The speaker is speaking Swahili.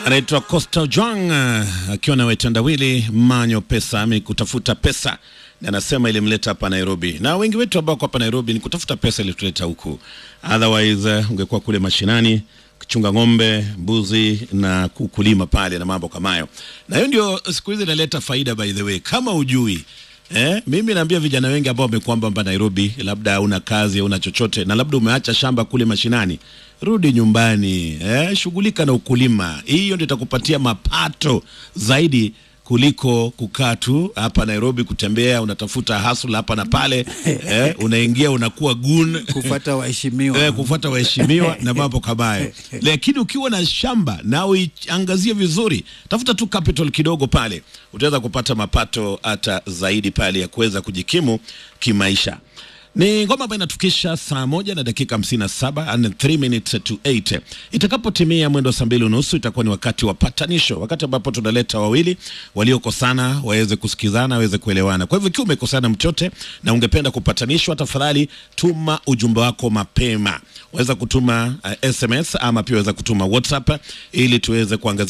anaitwa Costa Jwang akiwa na wetandawili manyo pesa ami kutafuta pesa na anasema ilimleta hapa Nairobi, na wengi wetu ambao hapa Nairobi ni kutafuta pesa ilituleta huku, otherwise uh, ungekuwa kule mashinani kuchunga ng'ombe, mbuzi na kukulima pale na mambo kama hayo, na hiyo ndio siku hizi inaleta faida. By the way, kama ujui Eh, mimi naambia vijana wengi ambao wamekwamba hapa Nairobi, labda una kazi au una chochote na labda umeacha shamba kule mashinani, rudi nyumbani, eh, shughulika na ukulima. Hiyo ndio itakupatia mapato zaidi kuliko kukaa tu hapa Nairobi kutembea, unatafuta hustle hapa na pale eh, unaingia unakuwa gun kufuata waheshimiwa eh, kufuata waheshimiwa na mambo kama hayo. Lakini ukiwa na shamba na uiangazie vizuri, tafuta tu capital kidogo pale, utaweza kupata mapato hata zaidi pale ya kuweza kujikimu kimaisha. Ni ngoma ambayo inatukisha saa moja na dakika hamsini na saba and 3 minutes to 8. Itakapotimia mwendo wa saa mbili unusu itakuwa ni wakati wa patanisho, wakati ambapo tunaleta wawili waliokosana waweze kusikizana, waweze kuelewana. Kwa hivyo ikiwa umekosana mchote na ungependa kupatanishwa, tafadhali tuma ujumbe wako mapema. Waweza kutuma uh, SMS ama pia waweza kutuma WhatsApp ili tuweze kuangazia